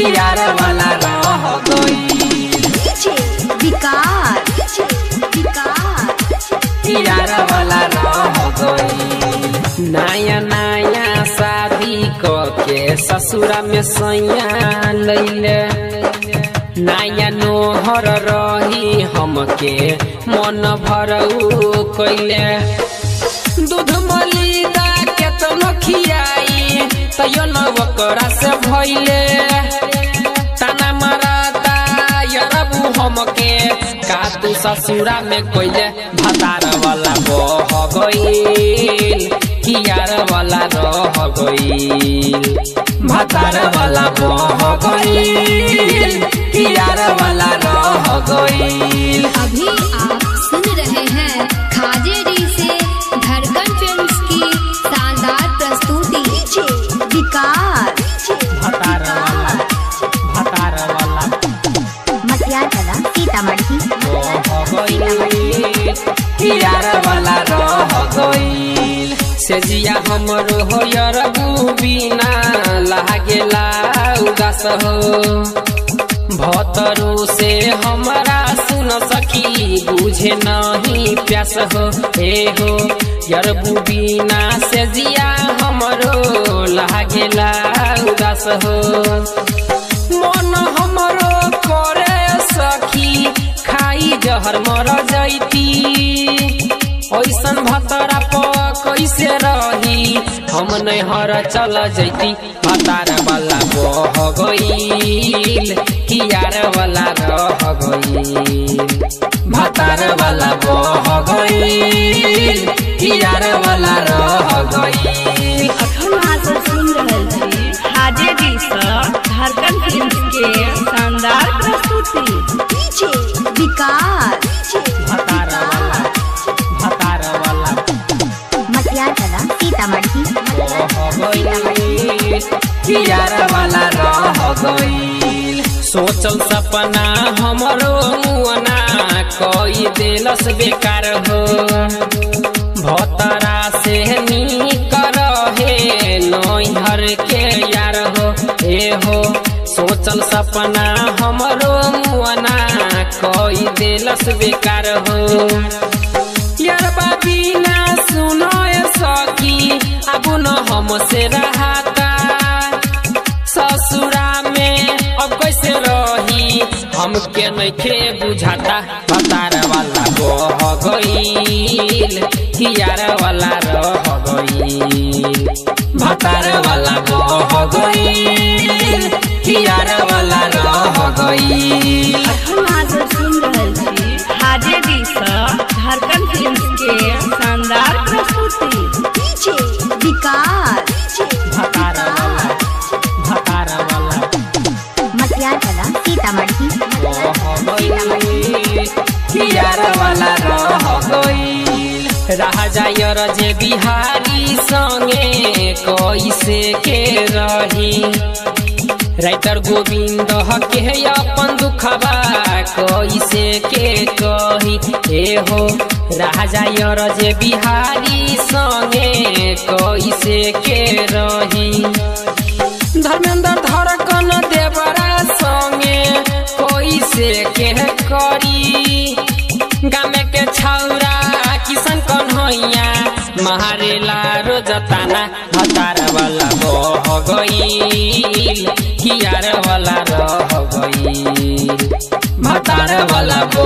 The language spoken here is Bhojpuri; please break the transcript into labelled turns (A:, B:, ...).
A: यार वाला रह गई
B: विकास विकास
A: यार वाला रह गई नया नया शादी क के ससुरा में सैया लैले नया नोहर रही हमके मन भरऊ कैले दूध मलिदा केतनो खियाई तैयो न ओकरा से भइले ताना मारता यरबू हमके का तू ससुरा में कोइले भतार वाला बह गईल कियार वाला रह गईल भतार वाला बह गईल कियार वाला रह गईल
B: अभी आप सुन रहे हैं खाजे डी से धड़कन फिल्म्स की शानदार प्रस्तुति विकास
A: भतार वाला भतार वाला
B: मटियार कला सीतामढ़ी
A: यार वाला रह गईल से जिया हमरो हो यरबू बिना लागेला उदास हो भतरू से हमरा सुन सकी बुझे नहीं प्यास हो हे हो यरबू बिना से जिया हमरो लागेला उदास हो मन हमरो करे सखी खाई जहर मर जैती ऐसन भतरा प कैसे रही हम नैहर चल जैती भतार वाला बह गईल कियार वाला रह गईल भतार वाला बह गईल कियार वाला रह गईल
C: अखन अहाँ सब सुन रहल छी हाजे डी सँ झारखंड फिल्म के शानदार प्रस्तुति
B: विकास
A: भतार वाला भतार वाला
B: मटियार कला सीतामढ़ी
A: कियार वाला रह गईल सोचल सपना हमरो मुअना कई देलस बेकार हो भतरा से नीक रहे नैहर के यार हो ए हो सोचल सपना हमरो मुअना कई देलस बेकार हो यार बाबी ना सुनो ए सकी अब न हमसे रहाता ससुरा में अब कैसे रही हमके नइखे बुझाता भतार वाला बह गईल कियार वाला रह गईल भतार वाला बह गईल कियार वाला रह गईल
C: अखन अहाँ सब सुन रहल छी हाजे डी सँ झारखंड फिल्म के शानदार प्रस्तुति
B: विकास
A: भतार वाला भतार वाला
B: मटियार कला सीतामढ़ी
A: कियार वाला रह गईल राजा यर जे बिहारी संगे कैसे के रही राइटर गोविंद के अपन दुखबा कैसे के कही ए हो राजा यर जे बिहारी संगे कैसे के रही धर्मेंद्र धड़कन देवरा संगे कैसे के करी गामे के छौरा किशन कन्हैया महारेला रोजताना हतार वाला बह गईल कियार वाला रह गईल भतार वाला